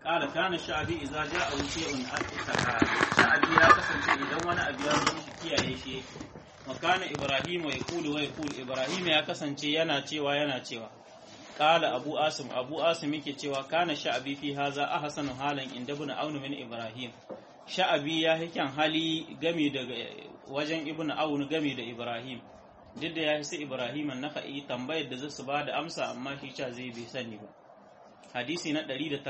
قال كان الشعبي إذا جاء شيء شعبي ya kasance idan wani abu ya zo shi kiyaye shi wa kana Ibrahim wa yaqulu wa yaqulu Ibrahim ya kasance yana cewa yana cewa qala Abu Asim Abu Asim yake cewa kana sha'abi fi haza ahsanu halan inda ibn Aun min Ibrahim sha'abi ya hikan hali game da wajen ibn Aun game da Ibrahim duk da ya sai Ibrahim an naka'i tambayar da zasu ba da amsa amma shi cha zai bai sani ba hadisi na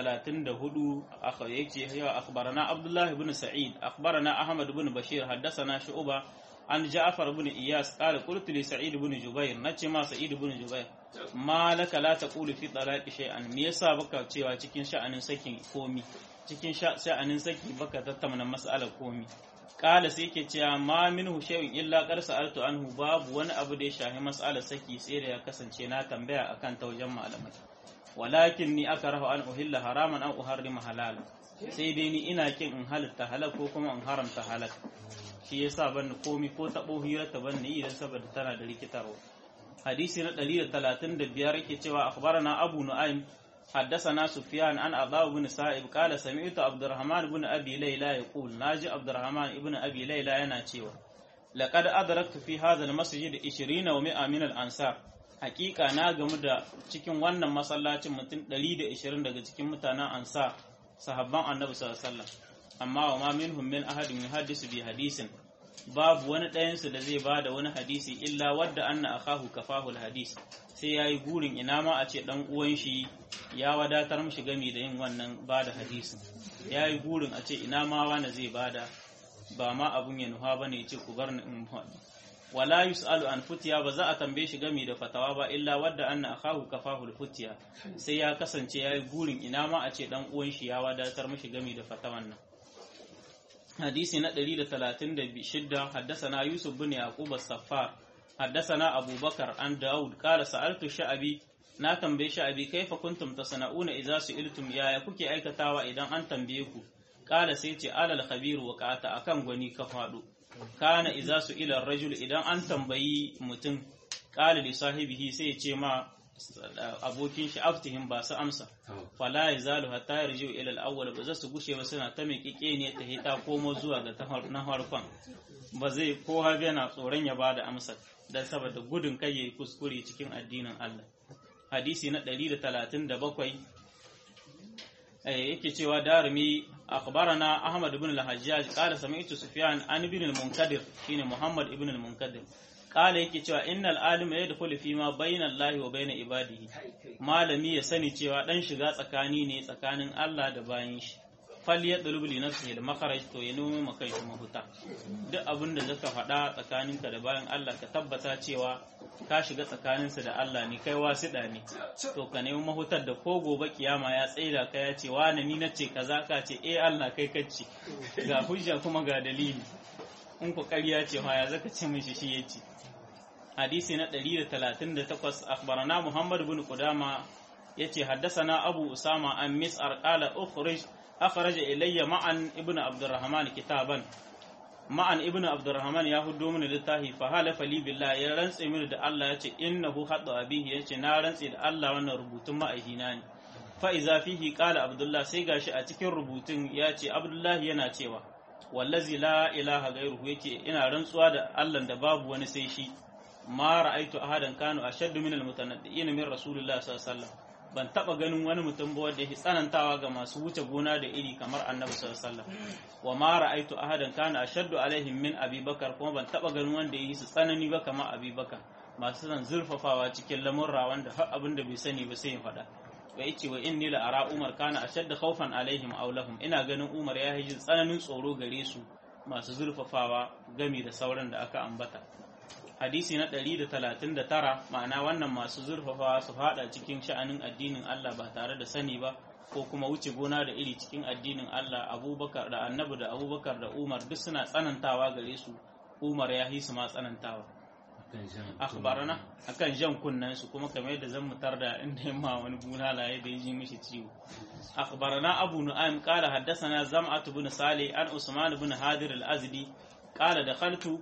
134 aka yake yawa akhbarana Abdullah ibn Sa'id akhbarana Ahmad ibn Bashir haddathana Shu'ba an Ja'far ibn Iyas qala qultu li Sa'id ibn Jubair nace ma Sa'id ibn Jubair ma laka la taqulu fi talaqi shay'an me yasa baka cewa cikin sha'anin sakin komi cikin sha'anin saki baka tattauna mas'alar komi kala sai ke cewa ma minhu shay'un illa qad sa'altu anhu babu wani abu da ya shahi mas'alar saki sai da ya kasance na tambaya akan ta wajen malamai walakin ni akrahu an uhilla haraman an uharrima halal sai dai ni ina kin in halitta halal ko kuma in haramta halal shi yasa ban komi ko tabo hira ta ban ni idan saboda tana da rikitarwa hadisi na 135 yake cewa akhbarana abu nu'aym حدثنا سفيان عن عطاء بن سائب قال سمعت عبد الرحمن بن ابي ليلى يقول ناجي عبد الرحمن بن ابي ليلى yana cewa laqad adraktu fi hadha almasjid 20 wa 100 min al-ansar hakika na gamu da cikin wannan masallacin mutum 120 daga cikin mutanen ansar sahabban annabi sallallahu alaihi wasallam amma wa ma minhum min ahadin yuhaddisu bi hadisin babu wani ɗayansu da zai bada wani hadisi illa wadda anna akahu kafahu hadis sai yayi gurin ina ma a ce dan uwan shi ya wadatar mishi gami da yin wannan bada hadisin yayi gurin a ce ina ma wani zai bada ba ma abun ya nuha bane ya ce ku bar ni in wala yus'alu an futiya ba za a tambaye shi gami da fatawa ba illa wadda anna akahu kafahu futiya sai ya kasance yayi gurin ina ma a ce dan uwan shi ya wadatar mishi gami da fatawan nan حديث ندري لثلاثين بشدة حدثنا يوسف بن يعقوب الصفار حدثنا أبو بكر عن داود قال سألت الشعبي na tambaye sha'abi kaifa kuntum tasana'una idza su'iltum ya kuke aikatawa idan an tambaye ku kala sai ce alal khabir wa qata akan gwani ka fado kana idza su'ila ar-rajul idan an tambayi mutum kala li sahibihi sai ya ce ma abokin shi aftihim ba su amsa fala yazalu hatta yarji'u ila al-awwal ba za su gushe ba suna ta mai kike ne ta hita komo zuwa ga ta na farkon ba zai ko har yana tsoron ya bada amsa dan saboda gudun kai yayi kuskure cikin addinin Allah hadisi na 137 yake cewa darimi akhbarana ahmad ibn al-hajjaj qala sami'tu sufyan an ibn al-munkadir shine muhammad ibn al-munkadir kala yake cewa innal alima yadkhulu fi ma bayna Allahi wa bayna ibadihi malami ya sani cewa dan shiga tsakani ne tsakanin Allah da bayin shi fal yadlub li nafsihi al makharaj to ya nemo maka shi mahuta duk abin da zaka faɗa tsakaninka da bayan Allah ka tabbata cewa ka shiga tsakaninsa da Allah ne kai wasiɗa ne to ka nemi mahutar da ko gobe kiyama ya tsaida ka ya ce wani ni nace kaza ka ce eh Allah kai kacce ga hujja kuma ga dalili in ku ƙarya ce ma ya zaka ce mishi shi yace hadisi na 138 akhbarana Muhammad ibn Qudama yace haddathana Abu Usama an Mis'ar qala ukhrij akhraja ilayya ma'an ibn Abdurrahman kitaban ma'an ibn Abdurrahman ya hudo mini littafi fa halafa li billah ya rantse mini da Allah yace innahu hadda abihi yace na rantse da Allah wannan rubutun ma'aihina ne fa iza fihi qala Abdullah sai gashi a cikin rubutun yace Abdullah yana cewa wallazi la ilaha gairuhu yake ina rantsuwa da Allah da babu wani sai shi ma ra'aitu ahadan kanu ashaddu min almutanaddiin min rasulillah sallallahu alaihi wasallam ban taba ganin wani mutum ba wanda yake tsanantawa ga masu wuce gona da iri kamar annabi sallallahu alaihi wasallam wa ma ra'aitu ahadan kana ashaddu alaihim min abubakar kuma ban taba ganin wanda yake su tsanani ba kamar abubakar masu zan zurfafawa cikin lamurra wanda har abin da bai sani ba sai ya faɗa wa yace wa inni la ara umar kana ashadda khawfan alaihim aw lahum ina ganin umar ya yi tsananin tsoro gare su masu zurfafawa gami da sauran da aka ambata hadisi na 139 ma'ana wannan masu zurfafawa su fada cikin sha'anin addinin Allah ba tare da sani ba ko kuma wuce gona da iri cikin addinin Allah abubakar da annabi da abubakar da umar duk suna tsanantawa gare su umar ya hisu ma tsanantawa akhbarana akan jan kunnen su kuma kamar yadda zan mutar da inda yamma wani bulala ya da ji mishi ciwo akhbarana abu nu'aym qala haddathana zam'atu bin salih an usman bin hadir al-azdi qala dakhaltu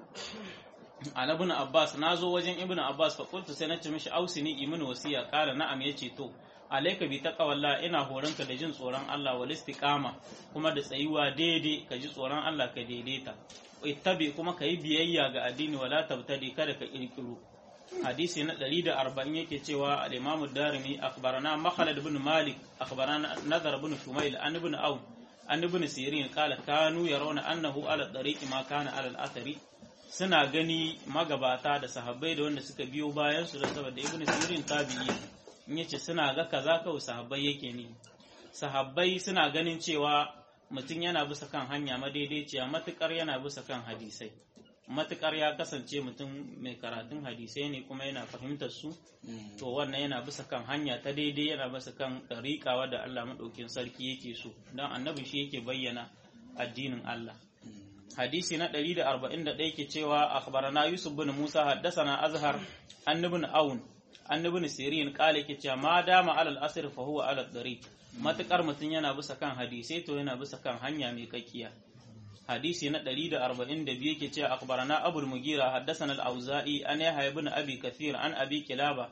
ala ibn abbas nazo wajen ibn abbas fa qultu sai nace mishi ausini imin wasiya qala na'am yace to alaika bi taqwallah ina horonka da jin tsoron Allah wal istiqama kuma da tsayuwa daidai ka ji tsoron Allah ka daidaita ittabi kuma ka yi biyayya ga addini wala tabtadi kada ka kirkiro hadisi na 140 yake cewa al-Imam ad-Darimi akhbarana Makhlad ibn Malik akhbarana Nadar ibn Shumail an ibn Awn an ibn Sirin qala kanu yarawna annahu ala tariqi ma kana ala al-athari suna gani magabata da sahabbai da wanda suka biyo bayan su da saboda ibn Sirin tabi'i in yace suna ga kaza kawai sahabbai yake ni sahabbai suna ganin cewa mutum yana bisa kan hanya madaidaiciya matukar yana bisa kan hadisai matukar ya kasance mutum mai karatun hadisai ne kuma yana fahimtar su to wannan yana bisa kan hanya ta daidai yana bisa kan ɗariƙa wadda Allah maɗaukin sarki yake so don annabi shi yake bayyana addinin Allah hadisi na 141 ke cewa akhbarana Yusuf bin Musa haddasana Azhar annabin Aun annabin Sirin kale ke cewa ma dama alal asr fa huwa alal dariq matukar mutum yana bisa kan hadisai to yana bisa kan hanya mai kakkiya hadisi na 142 yake cewa akhbarana abul mugira haddathana al-auza'i an yahya ibn abi kathir an abi kilaba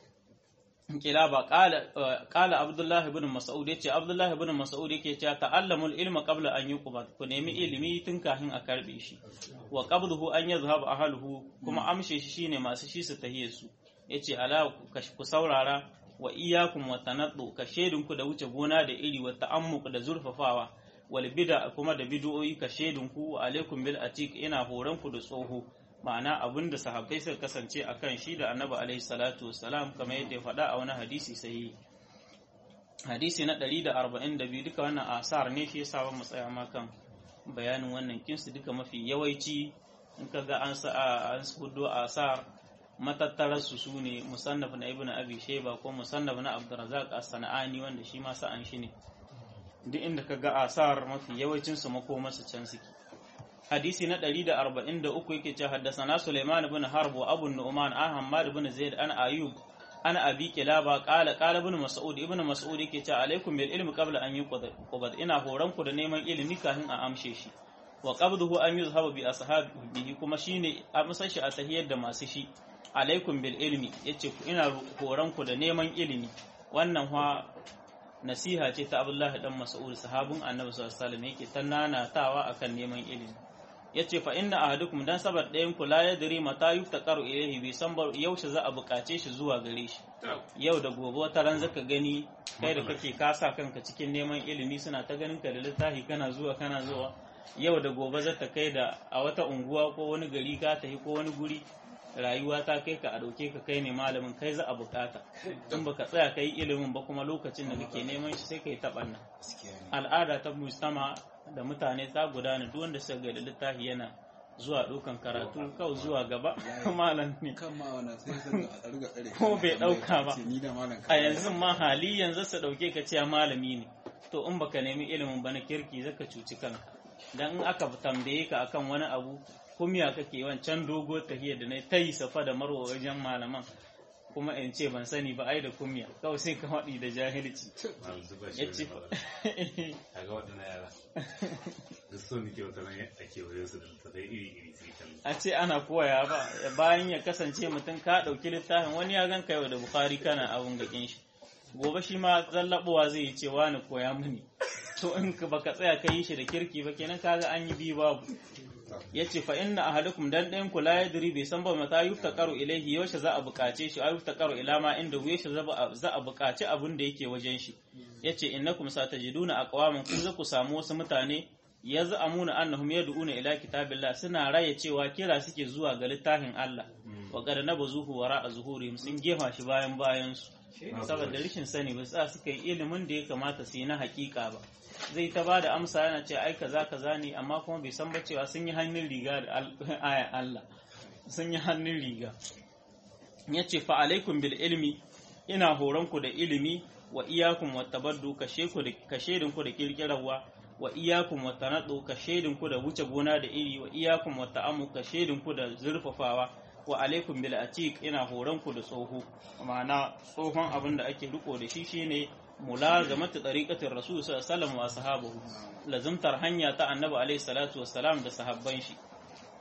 kilaba qala qala abdullah ibn mas'ud yace abdullah ibn mas'ud yake cewa ta'allamul ilma qabla an yuqbad ku nemi ilimi tun kafin a karbe shi wa qabduhu an yazhab ahluhu kuma amshe shi shine masu shi su tahiye su yace ala ku saurara wa iyyakum wa tanaddu ka shedinku da wuce gona da iri wa ta'ammuq da zurfafawa wal bid'a kuma da bid'o'i ka shedin ku alaikum bil atiq ina horon ku da tsoho ma'ana abinda sahabbai suka kasance akan shi da annabi alaihi salatu wassalam kamar yadda ya faɗa a wani hadisi sai hadisi na 142 duka wannan asar ne shi yasa mu tsaya ma kan bayanin wannan kinsu duka mafi yawanci in ka ga an sa an hudo asar matattararsu su ne musannaf na ibn abi shayba ko musannaf na abdurrazzaq as-sana'ani wanda shi ma sa'an shi ne duk inda ka ga asar mafi yawancin su makomarsu can suke hadisi na 143 yake ce haddasana Sulaiman ibn Harb wa Abu Nu'man an Hammad ibn Zaid an Ayub an Abi Kilaba qala qala ibn Mas'ud ibn Mas'ud yake ce alaikum bil ilmi qabla an yuqbad ina horan ku da neman ilimi kafin a amshe shi wa qabduhu an yuzhaba bi ashabihi kuma shine amsar shi a tahiyar da masu shi alaikum bil ilmi yace ku ina horan ku da neman ilimi wannan fa nasiha ce ta Abdullahi dan Mas'ud sahabin Annabi sallallahu alaihi wasallam yake tannanatawa akan neman ilimi yace fa inna ahadukum dan sabar ɗayan ku la yadri mata yuftaqaru ilayhi bi san yaushe za a bukace shi zuwa gare shi yau da gobe wata ran zaka gani kai da kake kasa kanka cikin neman ilimi suna ta ganin ka da littafi kana zuwa kana zuwa yau da gobe za ta kai da a wata unguwa ko wani gari ka tafi ko wani guri rayuwa ta kai ka a dauke ka kai ne malamin kai za a bukata in baka tsaya kai ilimin ba kuma lokacin da kake neman shi sai kai taɓanna al'ada ta mustama da mutane ta gudana duk wanda suka ga littafi yana zuwa dukan karatu kawai zuwa gaba malam ne ko bai dauka ba a yanzu ma hali yanzu su dauke ka cewa malami ne to in baka nemi ilimin ba na kirki zaka cuci kanka dan in aka tambaye ka akan wani abu kumya kake wancan dogo tahiyar da na ta yi safa da marwa wajen malaman kuma in ce ban sani ba ai da kumya kawai sai ka waɗi da jahilci ya ce a ga waɗannan yara da so nake wata nan a kewaye su da littattafai iri iri sai kan a ce ana koya ba bayan ya kasance mutum ka ɗauki littafin wani ya gan yau da bukari kana abun gakin shi gobe shi ma zallaɓowa zai yi cewa ni koya mini to in ka baka tsaya ka yi shi da kirki ba kenan kaga an yi biyu babu ya ce fa inna ahadukum dan ɗayan ku la yadri bai san ba mata yuftaqaru ilayhi yaushe za a buƙace shi ay yuftaqaru ila ma inda yaushe za a buƙaci abin da yake wajen shi yace innakum satajiduna aqwaman kun za ku samu wasu mutane yaz'amuna annahum yad'una ila kitabillah suna raye cewa kira suke zuwa ga littafin Allah wa qad nabazuhu wara zuhurihim sun gefa shi bayan bayan su saboda rashin sani ba sa suka yi ilimin da ya kamata su yi na hakika ba zai ta ba da amsa yana ce ai kaza kaza ne amma kuma bai san ba cewa sun yi hannun riga da ayan Allah sun yi hannun riga ya ce fa alaikum bil ilmi ina horon ku da ilimi wa iyakum wa tabaddu kashe ku da kashedin ku da kirkirarwa wa iyakum wa tanaddu kashedin ku da wuce gona da iri wa iyakum wa ta'ammu kashedin ku da zurfafawa wa alaikum bil atiq ina horon ku da tsoho ma'ana tsohon abin da ake riko da shi shine mulazamatu tariqatir rasul sallallahu alaihi wasallam wa sahabahu lazimtar hanya ta annabi alaihi salatu wassalam da sahabban shi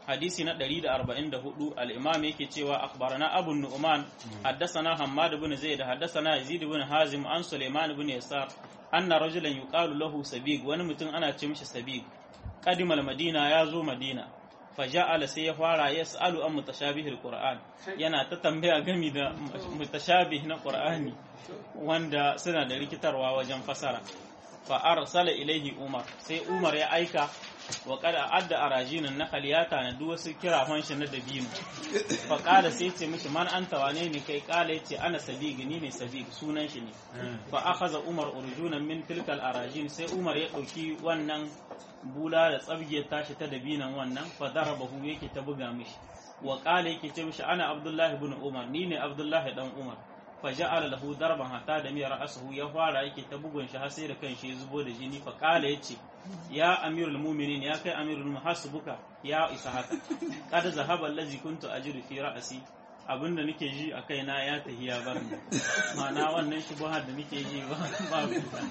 hadisi na 144 al-imam yake cewa akhbarana abu nu'man haddathana hammad ibn zaid haddathana yazid ibn hazim an sulaiman ibn yasar anna rajulan yuqalu lahu sabig wani mutum ana ce mishi sabig qadimal madina ya zo madina faja'ala sai ya fara yas'alu an mutashabihil qur'an yana ta tambaya gami da mutashabih na qur'ani wanda suna da rikitarwa wajen fasara fa arsala ilaihi umar sai umar ya aika wa kada adda arajinan nakal ya tanadi wasu kirafan shi na dabino fa kala sai ce mishi man anta wane ne kai kala yace ana sabig ni ne sabig sunan shi ne fa akhadha umar urjunan min tilkal arajin sai umar ya dauki wannan bula da tsabgiyar tashi ta dabinan wannan fa darabahu yake ta buga mishi wa kala yake ce mishi ana abdullahi ibn umar ni ne abdullahi dan umar fa ja'ala lahu darban hatta da miyar ra'suhu ya fara yake ta bugun shi har sai da kanshi ya zubo da jini fa kala yace ya amirul mu'minin ya kai amirul muhasibuka ya isa haka kada zahaba allazi kuntu ajidu fi ra'si abinda nake ji a kaina ya tahi ya bar ni ma'ana wannan shubuhar da nake ji ba ba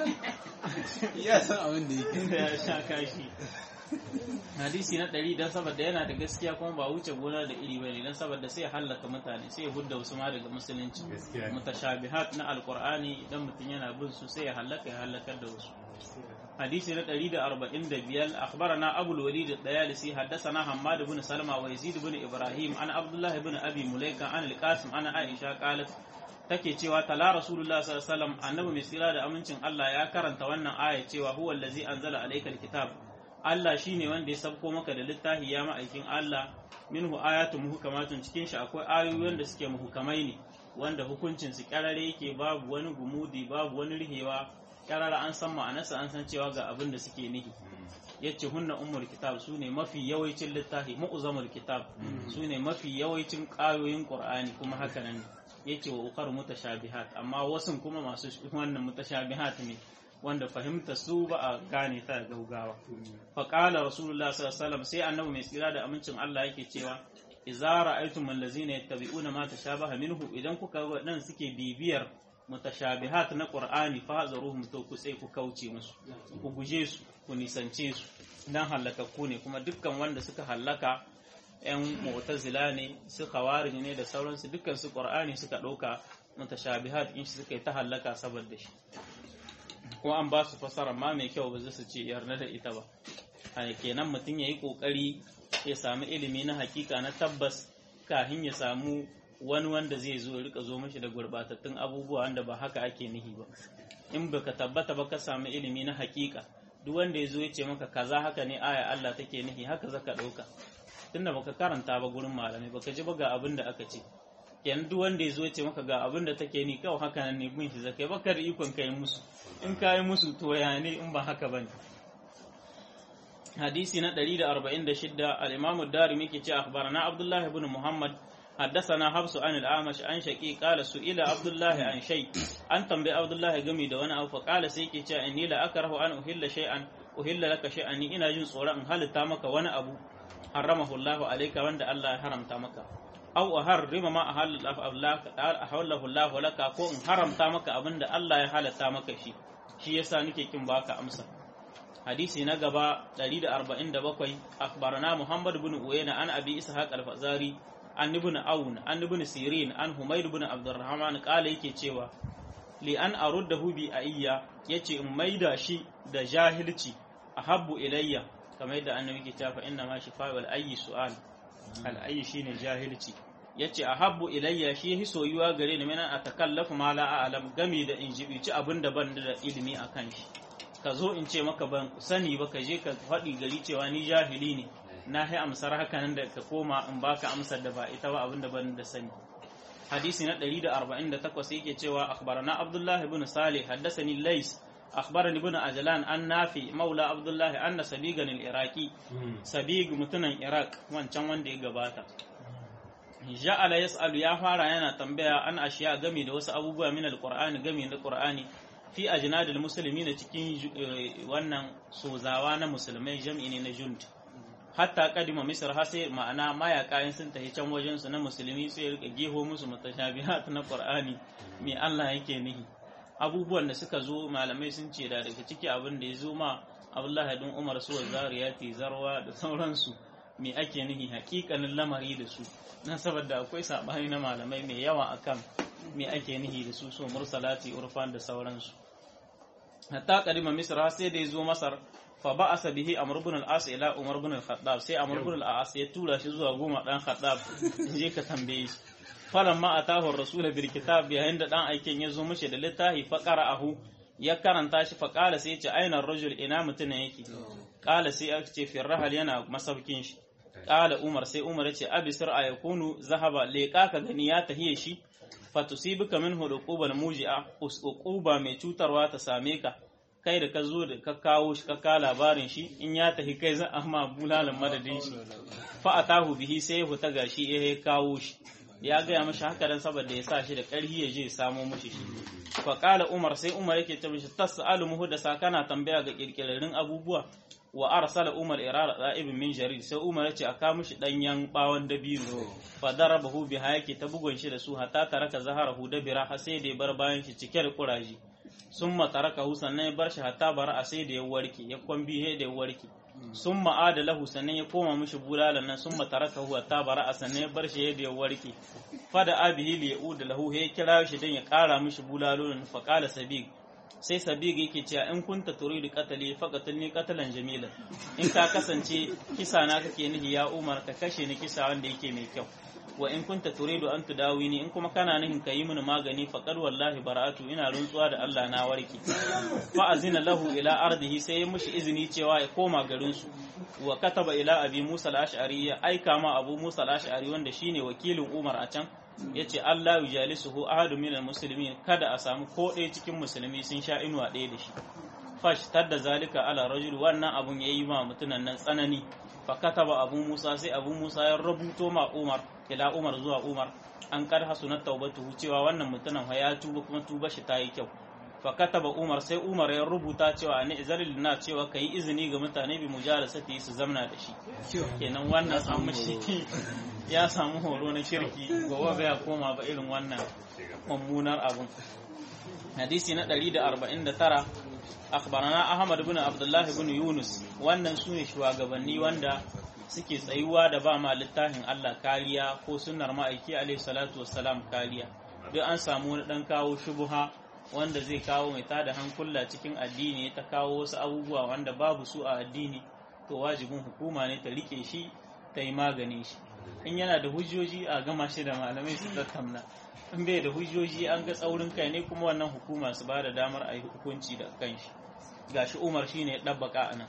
ya san abin da yake ya sha kashi hadisi na ɗari don saboda yana da gaskiya kuma ba wuce gona da iri bane don saboda sai ya hallaka mutane sai ya hudda wasu ma daga musulunci Gaskiya. mutashabihat na alqur'ani idan mutum yana bin su sai ya hallaka ya hallakar da wasu hadisi na 145 akhbarana abul walid ad-dayalisi haddathana hammad ibn salma wa yazid ibn ibrahim an abdullah ibn abi mulaika an al-qasim ana aisha qalat take cewa tala rasulullah sallallahu alaihi wasallam annabi mai tsira da amincin Allah ya karanta wannan aya cewa huwa allazi anzala alayka al-kitab Allah shine wanda ya sabko maka da littafi ya ma'aikin Allah minhu ayatun muhkamatun cikin shi akwai ayoyi wanda suke muhkamai ne wanda hukuncin su kyarare yake babu wani gumudi babu wani rihewa kyarara an san ma'anarsa an san cewa ga abin da suke nihi yace hunna ummul kitab sune mafi yawaicin littafi mu'zamul kitab sune mafi yawaicin ƙayoyin qur'ani kuma haka nan yace wa ukar mutashabihat amma wasun kuma masu wannan mutashabihat ne wanda fahimta su ba a gane ta da gaugawa fa qala rasulullah sallallahu alaihi wasallam sai annabi mai tsira da amincin Allah yake cewa idza ra'aytum allazina yattabi'una ma tashabaha minhu idan kuka ga waɗannan suke bibiyar mutashabihat na qur'ani fa hazaruhum to ku sai ku kauce musu ku guje su ku nisance su dan halakakku ne kuma dukkan wanda suka halaka yan mu'tazila ne su khawarij ne da sauransu dukkan su qur'ani suka ɗauka mutashabihat in shi suka yi ta halaka saboda shi ko an ba su fasara ma mai kyau ba zai su ce yarda da ita ba a kenan mutum ya yi ƙoƙari ya sami ilimi na hakika na tabbas kafin ya samu wani wanda zai zo ya rika zo mashi da gurbatattun abubuwa wanda ba haka ake nihi ba in baka tabbata ba ka sami ilimi na hakika duk wanda ya zo ya ce maka kaza haka ne aya Allah take nihi haka zaka ɗauka tunda baka karanta ba gurin malamai baka ji ba ga abin da aka ce kenan duk wanda ya zo ya ce maka ga abin da take ni kawai haka nan ne bin shi zakai baka da ikon kai musu in ka yi musu to ya ne in ba haka bane hadisi na 146 al-imam ad-darimi yake ce akhbarana abdullah ibn muhammad حدثنا حفص عن الأعمش عن شقي قال سئل عبد الله عن شيء أن تنبي عبد الله جمي دون أو فقال سيكي جاء إني لا أكره أن أهل شيئا أهل لك شيئا إني إنا جن صورا أن هل تامك وأنا أبو حرمه الله عليك وأن الله حرم تامك أو أحرم ما أهل الله أحله الله لك ko in haramta maka abin da Allah ya halatta maka shi shi yasa nake kin baka amsa hadisi na gaba 147 akhbarana Muhammad ibn Uyayna an Abi Ishaq al-Fazari an ibn Aun an ibn Sirin an Humayd ibn Abdurrahman kala yake cewa li an aruddahu bi ayya yace in maida shi da jahilci ahabbu ilayya kamar yadda annabi ke cewa inna ma shifa wal ayyi su'al al ayyi shine jahilci yace ahabbu ilayya shi hi soyuwa gare ni mana atakallafu ma la a'lam gami da in jibici abin da ban da ilimi akan shi ka zo in ce maka ban sani ba ka je ka faɗi gari cewa ni jahili ne na hai amsar haka nan da ka koma in baka amsar da ba ita ba abin da ban da sani hadisi na 148 yake cewa akhbarana abdullahi ibn salih haddathani lays akhbarani ibn ajlan an nafi maula abdullahi anna sabigan al-iraqi sabig mutunan iraq wancan wanda ya gabata ja'ala yas'alu ya fara yana tambaya an ashiya game da wasu abubuwa min al-qur'ani game da qur'ani fi ajnadil muslimin cikin wannan sozawa na musulmai jam'i ne na junt hatta kadima misr har sai ma'ana mayaka sun tafi can wajen su na musulmi sai rika geho musu mutashabihat na qur'ani me Allah yake nihi abubuwan da suka zo malamai sun ce da daga ciki abin da ya zo ma Abdullahi bin Umar su zariyati zarwa da sauransu me ake nihi hakikanin lamari da su nan saboda akwai sabani na malamai mai yawa akan me ake nihi da su so mursalati urfan da sauransu hatta qadima misra sai da yazo masar fa ba'asa bihi amr ibn al-as ila umar ibn al-khattab sai amr ibn al-as ya tura shi zuwa goma dan khattab je ka tambaye shi falamma atahu ar-rasul bil kitab yayin da dan aikin ya zo mishi da littafi fa qara'ahu ya karanta shi fa qala sai ya ce aina ar-rajul ina mutune yake qala sai aka ce fi rahal yana masaukin shi qala umar sai umar ya ce abisir ayakunu zahaba leqa ka gani ya tahiye shi fatusibuka minhu uqubal muji'a uquba mai cutarwa ta same ka kai da ka zo da ka kawo shi ka ka labarin shi in ya tafi kai za a ma bulalan madadin shi fa atahu bihi sai ya fita gashi ya kawo shi ya gaya mashi haka dan saboda ya sa shi da ƙarfi ya je samo mashi shi fa qala umar sai umar yake ce mishi tas'alu muhdasa kana tambaya ga kirkirarin abubuwa wa arsala umar irara da'ibin min jarir sai umar ya ce a kawo mishi danyen bawon dabino fa darabahu biha yake ta bugun shi da su hatta taraka zaharahu da bira har sai da ya bar bayan shi cike da kuraji sun mataraka hu sannan ya bar shi hatta bara a sai da ya warke ya kwambi da ya warke sun ma'ada lahu sannan ya koma mishi bulalan nan sun mataraka hu hatta bara a sannan ya bar shi da ya warke fada abihi li ya'ud lahu ya kira shi dan ya kara mishi bulalolin fa qala sabiq sai sabiq yake cewa in kunta turidu qatali faqatilni qatalan jamila in ka kasance kisa na kake nihi ya umar ka kashe ni kisa wanda yake mai kyau wa in kunta turidu an tudawini in kuma kana nihin ka yi mini magani faqad wallahi bara'atu ina rantsuwa da Allah na warke fa azina lahu ila ardihi sai ya mushi izini cewa ya koma garin su wa kataba ila abi Musa al-Ash'ari ya aika ma Abu Musa al-Ash'ari wanda shine wakilin Umar a can yace Allah yujalisuhu ahadu min al-muslimin kada a samu ko ɗaya cikin musulmi sun sha inuwa ɗaya da shi fash tadda zalika ala rajul wannan abun yayi ma mutunan nan tsanani fa kataba abu musa sai abu musa ya rubuto ma umar ila umar zuwa umar an kar hasunat taubatuhu cewa wannan mutumin ya tuba kuma tuba shi ta yi kyau fa kataba umar sai umar ya rubuta cewa ni izalil na cewa kai izini ga mutane bi mujalasati su zamna da shi kenan wannan an mishi ya samu horo na kirki gobe bai koma ba irin wannan mummunar abun hadisi na 149 akhbarana ahmad ibn abdullah ibn yunus wannan sune shugabanni wanda suke tsayuwa da ba ma littafin Allah kariya ko sunnar ma'aiki alaihi salatu wassalam kariya duk an samu wani dan kawo shubuha wanda zai kawo mai tada hankula cikin addini ta kawo wasu abubuwa wanda babu su a addini to wajibin hukuma ne ta rike shi ta yi magani shi in yana da hujjoji a gama shi da malamai su tattauna in bai da hujjoji an ga tsaurin kai ne kuma wannan hukuma su ba da damar a yi hukunci da kan shi gashi umar shine ya ɗabbaka a nan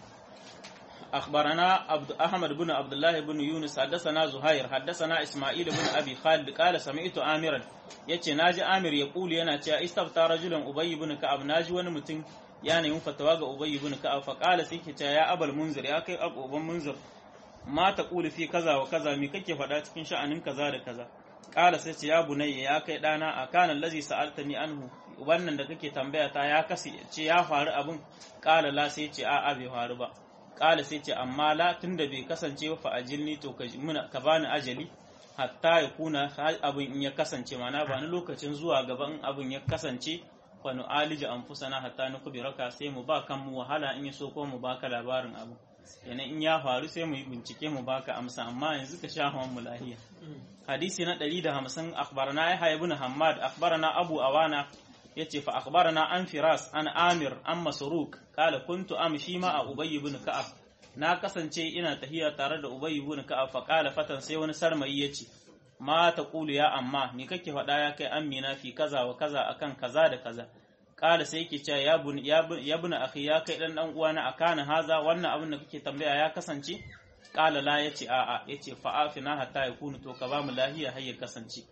أخبرنا عبد أحمد بن عبد الله بن يونس حدثنا زهير حدثنا إسماعيل بن أبي خالد قال سمعت آمرا yace naji Amir ya kuli yana cewa istafta rajulan Ubay ibn Ka'ab naji wani mutum ya nemi fatawa ga Ubay ibn Ka'ab fa qala sai ke cewa ya abal munzir ya kai abuban munzir ma ta kuli fi kaza wa kaza me kake faɗa cikin sha'anin kaza da kaza qala sai ce ya bunayya ya kai dana a kana allazi sa'altani anhu wannan da kake tambaya ta ya kasi ce ya faru abun qala la sai ce a'a bai faru ba kala sai ce amma la tunda bai kasance ba fa ajilni to ka muna ka bani ajali hatta ya kuna abin in ya kasance mana ba ni lokacin zuwa gaba in abin ya kasance fa nu alija anfusana hatta nu kubiraka sai mu ba kan mu wahala in ya so ko mu baka labarin abu yana in ya faru sai mu yi bincike mu baka amsa amma yanzu ka sha mu lahiya hadisi na 150 akhbarana yahya ibn hammad akhbarana abu awana yace fa akhbarana an firas an amir an masruq kala kuntu amshi ma a ubay ibn ka'ab na kasance ina tahiya tare da ubay ibn ka'ab fa kala fatan sai wani sarmayi yace ma taqulu ya amma me kake faɗa ya kai amina fi kaza wa kaza akan kaza da kaza kala sai yake cewa ya bun ya bun akhi ya kai dan dan uwana akana haza wannan abin da kake tambaya ya kasance kala la yace a a yace fa afina hatta yakunu to ka ba mu lahiya har ya kasance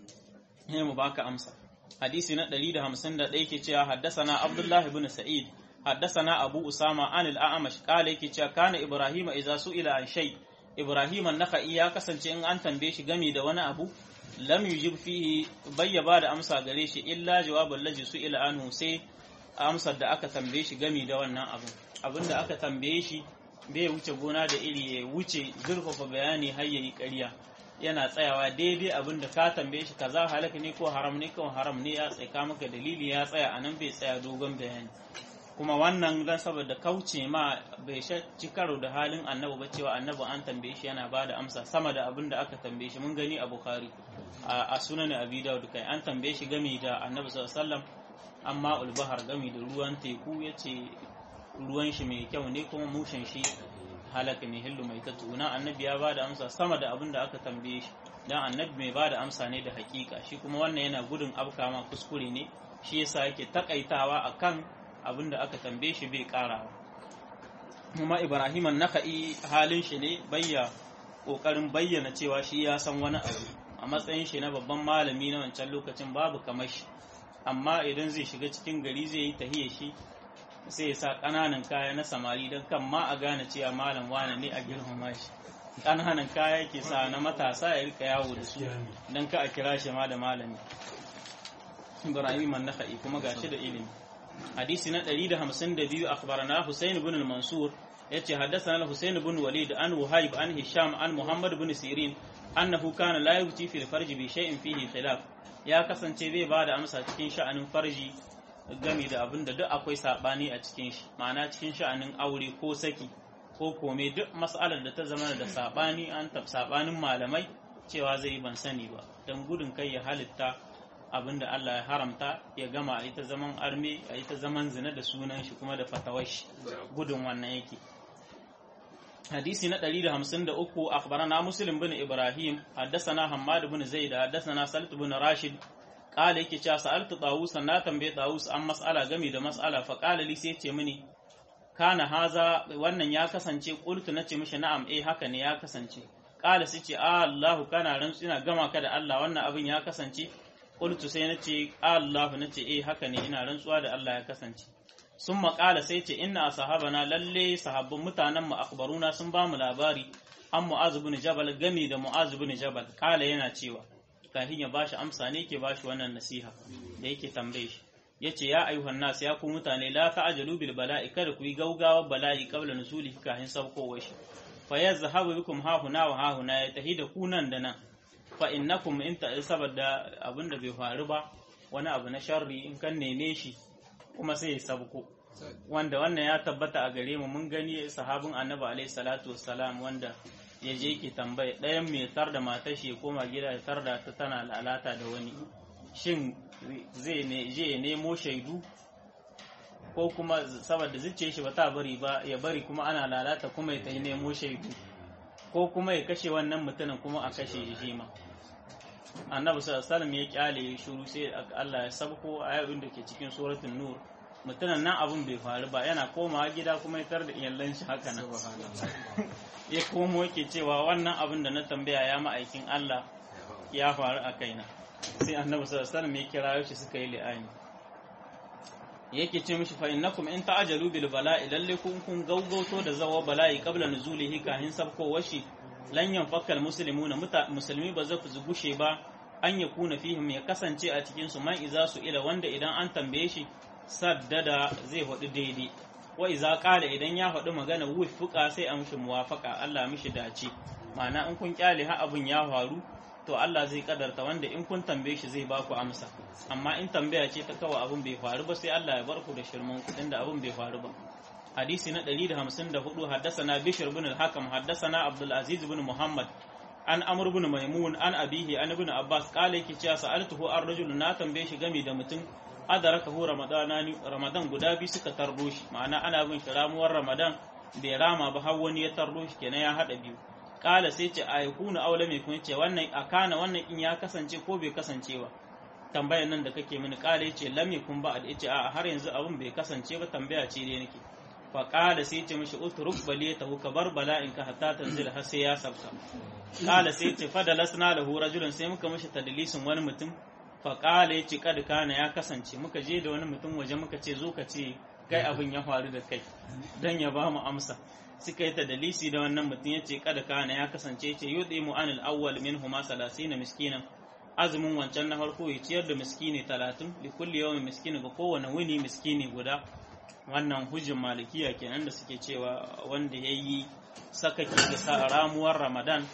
ne mu baka amsa hadisi na 151 ke cewa haddasana Abdullah ibn Sa'id haddasana Abu Usama an al-A'mash kale yake cewa kana Ibrahim idza su'ila an shay Ibrahim an-Nakhai ya kasance in an tambaye shi game da wani abu lam yujib fihi bayyaba da amsa gare shi illa jawabul ladhi su'ila anhu sai amsar da aka tambaye shi game da wannan abu abinda aka tambaye shi bai wuce gona da iri ya wuce zurfafa bayani har yayi ƙarya yana tsayawa daidai abin da ka tambaye shi kaza halaka ne ko haram ne ko haram ne ya tsaka maka dalili ya tsaya anan bai tsaya dogon bayani kuma wannan dan saboda kauce ma bai ci karo da halin annabi ba cewa annabi an tambaye shi yana ba da amsa sama da abin da aka tambaye shi mun gani a bukhari a sunan abi dawud kai an tambaye shi game da annabi sallallahu alaihi wasallam amma ulbahar game da ruwan teku yace ruwan shi mai kyau ne kuma mushin shi halaka ne hillu mai tatuna annabi ya ba da amsa sama da abin da aka tambaye shi dan annabi mai ba da amsa ne da hakika shi kuma wannan yana gudun abkama kuskure ne shi yasa yake takaitawa akan abin da aka tambaye shi bai karawa kuma ibrahim an-nakhai halin shi ne bayya kokarin bayyana cewa shi ya san wani abu a matsayin shi na babban malami na wancan lokacin babu kamar shi amma idan zai shiga cikin gari zai yi tahiyar shi sai ya sa ƙananan kaya na samari don kan ma a gane cewa malam wane ne a girmama shi ƙananan kaya ke sa na matasa ya rika yawo da su don ka a kira shi ma da malami ibrahim an-nakhai kuma gashi da ilimi hadisi na 152 akhbarana husayn ibn al-mansur yace haddathana al-husayn ibn walid an wahib an hisham an muhammad ibn sirin annahu kana la yuti fi al-farj bi shay'in fihi khilaf ya kasance bai bada amsa cikin sha'anin farji game da abin da duk akwai sabani a cikin shi ma'ana cikin sha'anin aure ko saki ko kome duk mas'alar da ta zama da sabani an tab sabanin malamai cewa zai ban sani ba dan gudun kai ya halitta abin da Allah ya haramta ya gama a ita zaman arme a ita zaman zina da sunan shi kuma da fatawar shi gudun wannan yake hadisi na 153 akhbarana muslim bin ibrahim haddathana hammad bin zaid haddathana salit bin rashid qala yake cewa sa'altu tawus na tambaye tawus an mas'ala game da mas'ala fa qala li sai ce mini kana haza wannan ya kasance qultu nace mishi na'am eh haka ne ya kasance qala sai ce Allahu kana rantsu ina gama ka da Allah wannan abin ya kasance qultu sai nace Allahu nace eh haka ne ina rantsuwa da Allah ya kasance sun maƙala sai ce inna sahabana lalle sahabbin mutanen mu akbaruna sun ba mu labari an mu'azu bin jabal gami da mu'azu bin jabal kala yana cewa kafin ya bashi amsa ne ke bashi wannan nasiha da yake tambaye shi yace ya ayyuhan nas ya ku mutane la ta'jalu bil bala'i kada ku yi gaugawa bala'i qabla nuzulihi kafin sabkowar shi fa yazhabu bikum ha huna wa ha huna ya tahida ku nan da nan fa innakum in ta saboda abinda bai faru ba wani abu na sharri in kan neme shi kuma sai ya sabko wanda wannan ya tabbata a gare mu mun gani sahabin annabi alaihi salatu wassalam wanda ya je ki tambaya ɗayan mai tar da matar shi ya koma gida ya tar da ta tana lalata da wani shin zai ne je ya nemo shaidu ko kuma saboda zuciya shi ba ta bari ba ya bari kuma ana lalata kuma ya tafi nemo shaidu ko kuma ya kashe wannan mutumin kuma a kashe shi ma annabi sallallahu alaihi ya kyale shuru sai Allah ya sabko ayoyin da ke cikin suratul nur mutumin nan abun bai faru ba yana komawa gida kuma ya tar da iyalan shi haka nan ya komo yake cewa wannan abin da na tambaya ya ma'aikin Allah ya faru a kaina sai annabi sallallahu alaihi ya kira shi suka yi li'ani yake ce mishi fa innakum in ta'ajalu bil bala'i lalle kun kun gaugauto da zawa bala'i qabla nuzulihi kahin sabko washi lan yanfakal muslimuna musulmi ba za su gushe ba an ya kuna fihim ya kasance a cikin su man iza su ila wanda idan an tambaye shi saddada zai hudu daidai wa iza qala idan ya hudu magana wufuka sai a mishi muwafaka Allah mishi dace ma'ana in kun kyale ha abun ya faru to Allah zai kadarta wanda in kun tambaye shi zai baku amsa amma in tambaya ce ta kawa abun bai faru ba sai Allah ya bar ku da shirman kudin da abun bai faru ba hadisi na 154 haddasana bishr ibn al-hakam haddasana abdul aziz ibn muhammad an amr ibn maimun an abihi an ibn abbas kale yake cewa sa'altuhu ar rajul na tambaye shi game da mutum adarakahu ramadana ramadan guda biyu suka tarro shi ma'ana ana bin shi ramuwar ramadan bai rama ba har wani ya tarro shi kenan ya hada biyu kala sai ce a yakunu aula mai kun ce wannan akana wannan in ya kasance ko bai kasance ba tambayar nan da kake mini kala yace lam yakun ba da yace a har yanzu abun bai kasance ba tambaya ce dai nake fa kala sai ce mishi utruk baliyatahu ka bar bala'in ka hatta tanzil har sai ya sabka kala sai ce fadalasna lahu rajulun sai muka mishi tadlisin wani mutum fa kala yace kad kana ya kasance muka je da wani mutum waje muka ce zo ka ce kai abin ya faru da kai dan ya ba mu amsa suka yi tadalisi da wannan mutum ya ce kada kana ya kasance ce yudi mu anil awwal minhuma salasina miskinan azumin wancan na farko ya ciyar da miskini talatin li kulli yawmin miskini ga kowane wuni miskini guda wannan hujjin malikiya kenan da suke cewa wanda ya yi sakaki da sa ramuwar ramadan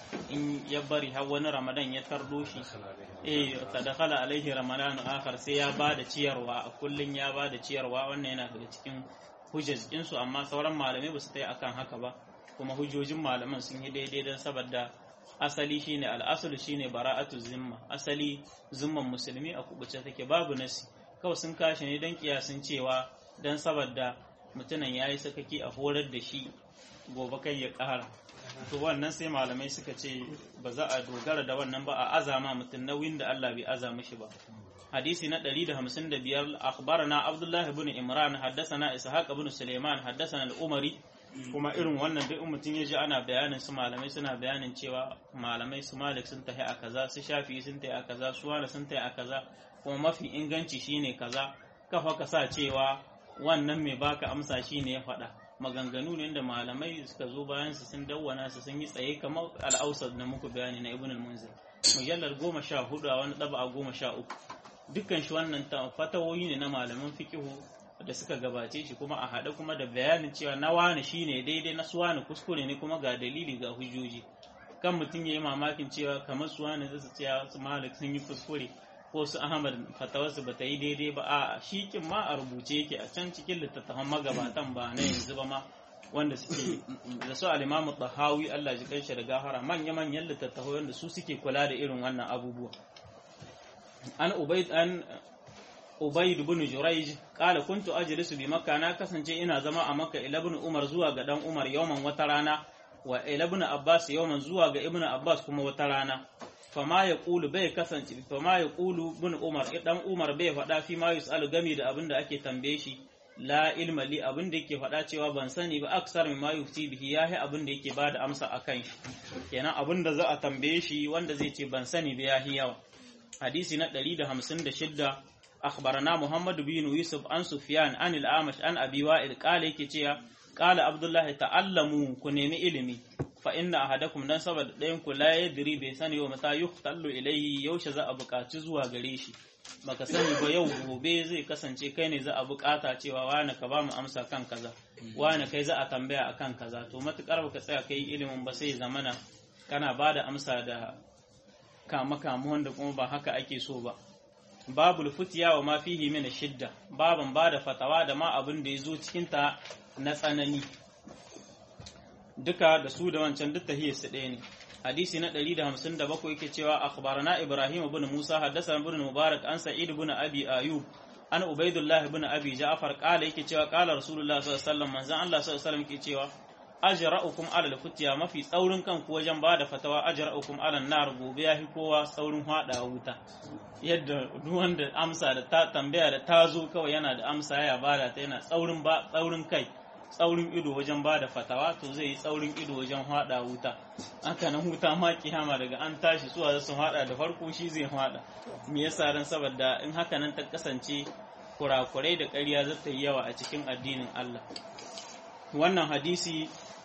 in ya bari har wani ramadan ya tardo shi eh tadakhala alaihi ramadan akhar sai ya bada ciyarwa a kullun ya bada ciyarwa wannan yana daga cikin hujjajin su amma sauran malamai ba su tai akan haka ba kuma hujjojin malaman sun yi daidai don saboda asali shine al'asulu shine bara'atu zimma asali zimman musulmi a kubuce take babu nasi kawai sun kashe ne don kiyasin cewa don saboda mutumin ya yi sakaki a horar da shi gobe kai ya ƙara to wannan sai malamai suka ce ba za a dogara da wannan ba a azama mutum nauyin da Allah bai azama shi ba hadisi na 155 akhbarana Abdullah ibn Imran haddathana Ishaq ibn Sulaiman haddathana al-Umari kuma irin wannan duk mutum ya ji ana bayanin su malamai suna bayanin cewa malamai su Malik sun tahi a kaza su Shafi sun tahi a kaza su Wani sun tahi a kaza kuma mafi inganci shine kaza kafa ka sa cewa wannan mai baka amsa shine ya faɗa maganganu ne da malamai suka zo bayan su sun dawwana su sun yi tsaye kamar al'ausar da muku bayani na ibn al-munzir mujallar goma sha hudu a wani ɗaba a goma sha uku dukkan shi wannan fatawoyi ne na malaman fikihu da suka gabace shi kuma a haɗe kuma da bayanin cewa na wani shine daidai na suwani kuskure ne kuma ga dalili ga hujjoji kan mutum ya yi mamakin cewa kamar suwani zai su cewa su malik sun yi kuskure ko su ahmad fatawarsu ba ta yi daidai ba a shikin ma a rubuce yake a can cikin littattafan magabatan ba na yanzu ba ma wanda suke da su alimamu tahawi Allah ji kanshi da gafara manya manyan littattafai wanda su suke kula da irin wannan abubuwa an ubaid an ubaid ibn jurayj qala kuntu ajlisu bi makka na kasance ina zama a makka ila ibn umar zuwa ga dan umar yawman wata rana wa ila ibn abbas yawman zuwa ga ibn abbas kuma wata rana fama ya ƙulu bai kasance fama ya ƙulu bin umar dan umar bai faɗa fi ma yus'alu gami da abin da ake tambaye shi la ilma li abin da yake faɗa cewa ban sani ba aksar min ma yufti bihi yahi abin da yake bada amsa akan shi kenan abin da za a tambaye shi wanda zai ce ban sani ba yahi yawa hadisi na 156 akhbarana muhammad bin yusuf an sufyan an al-amash an abi wa'il qala yake cewa qala abdullah ta'allamu ku nemi ilimi fa inna ahadakum dan saboda ɗayan ku la yadri bai sani wa mata yuhtallu ilayhi yaushe za a buƙaci zuwa gare shi baka sani ba yau gobe zai kasance kai ne za a buƙata cewa wani ka ba mu amsa kan kaza wani kai za a tambaya akan kaza to matukar baka tsaya kai ilimin ba sai zamana kana ba da amsa da kama kama wanda kuma ba haka ake so ba babul futiya wa ma fihi min shidda baban ba da fatawa da ma abin da ya zo cikin ta na tsanani duka da su da wancan duk tahiyar su ɗaya ne hadisi na 157 yake cewa akhbarana ibrahim ibn musa haddasa ibn mubarak an sa'id ibn abi ayub an ubaidullah ibn abi ja'far qala yake cewa qala rasulullah sallallahu alaihi wasallam manzon Allah sallallahu alaihi wasallam yake cewa ajra'ukum ala al-futiya mafi tsaurin kanku wajen bada fatawa ajra'ukum ala nar gobe yahi kowa tsaurin hada wuta yadda duk wanda amsa da ta tambaya da ta zo kawai yana da amsa ya bada ta yana tsaurin ba tsaurin kai tsaurin ido wajen ba da fatawa to zai yi tsaurin ido wajen hada wuta haka nan wuta ma kiyama daga an tashi suwa za su hada da farko shi zai hada me yasa ran saboda in haka nan ta kasance kurakurai da ƙarya za ta yi yawa a cikin addinin Allah wannan hadisi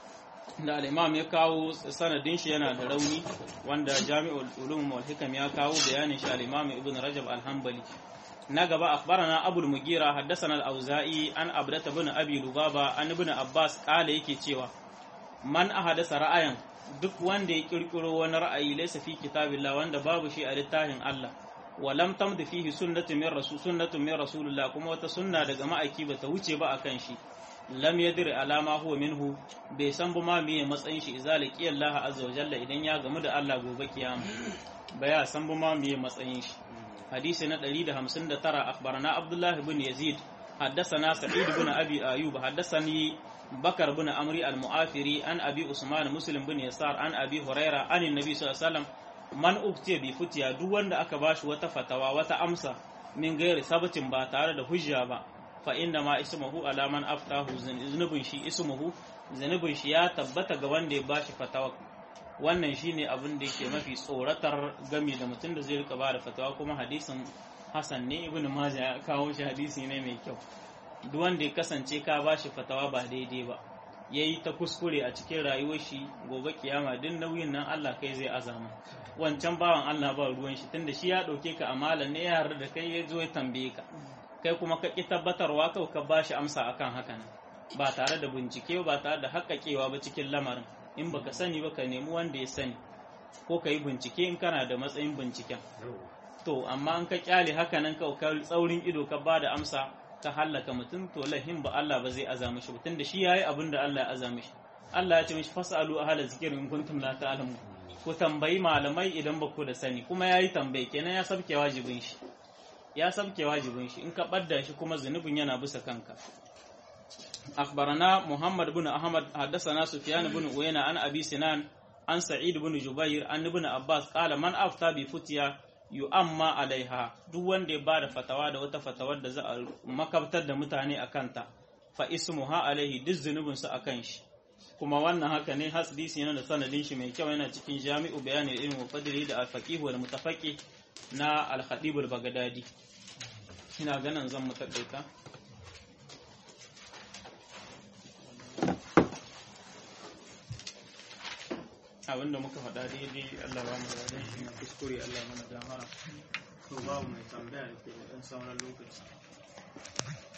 da al-imam ya kawo sanadin shi yana da rauni wanda jami'ul ulum wal hikam ya kawo bayanin shi al-imam ibn rajab al-hanbali na gaba akhbarana abul mugira haddathana al-auza'i an abdata bin abi lubaba an ibn abbas kala yake cewa man ahadasa ra'ayan duk wanda ya kirkiro wani ra'ayi laysa fi kitabillah wanda babu shi a littafin Allah wa lam tamd fihi sunnatu min rasul sunnatu min rasulillah kuma wata sunna daga ma'aiki bata wuce ba akan shi lam yadri alama huwa minhu bai san ba ma meye matsayin shi idza laqiya Allah azza wa jalla idan ya gamu da Allah gobe kiyama baya san ba ma meye matsayin shi hadisi na 159 akhbarana Abdullah ibn Yazid حدثنا سعيد بن أبي أيوب حدثني بكر بن أمري المؤافري عن أبي عثمان مسلم بن يسار عن أبي هريرة عن النبي صلى الله عليه وسلم من أبتي بفتيا دو وند aka bashi wata fatawa wata amsa min gairi sabatin ba tare da hujja ba fa inna ma ismuhu ala man aftahu zunubin shi ismuhu zunubin shi ya tabbata ga wanda ya bashi fatawa wannan shine abin da yake mafi tsoratar gami da mutum da zai rika ba da fatawa kuma hadisin Hassan ne ibn Majah ya kawo shi hadisi ne mai kyau duk wanda ya kasance ka ba shi fatawa ba daidai ba yayi ta kuskure a cikin rayuwar shi gobe kiyama duk nauyin nan Allah kai zai azama wancan bawan Allah ba ruwan shi tunda shi ya dauke ka amalan ne ya da kai ya zo ya tambaye ka kai kuma ka ki tabbatarwa kawai ka ba shi amsa akan hakan ba tare da bincike ba tare da haƙaƙewa ba cikin lamarin in baka sani ba ka nemi wanda ya sani ko ka yi bincike in kana da matsayin binciken to amma an ka kyale haka nan ka ka tsaurin ido ka ba da amsa ka hallaka mutum to lahin ba Allah ba zai aza mishi mutum da shi yayi abin da Allah ya aza mishi Allah ya ce mishi fasalu ahla zikrin in kuntum la ta'lamun ku tambayi malamai idan ba ku da sani kuma yayi tambaye kenan ya sabke wajibin shi ya sabke wajibin shi in ka badda shi kuma zunubin yana bisa kanka أخبرنا محمد بن أحمد حدثنا سفيان بن عيينة عن أبي سنان عن سعيد بن جبير عن ابن عباس قال من أفتى بفتيا يؤمى عليها duk wanda ya bada fatawa da wata fatawar da za a makabtar da mutane a kanta fa ismuha alaihi duk zunubin su akan shi kuma wannan haka ne hadisi yana da sanadin shi mai kyau yana cikin jami'u bayani ilmi wa fadli da al-faqih wal mutafaqi na al-khatib al-baghdadi ina ganin zan mutakaita abinda muka faɗa daidai Allah ba mu da shi na kuskure Allah mana gafara to babu mai tambaya da ke da ɗan sauran lokaci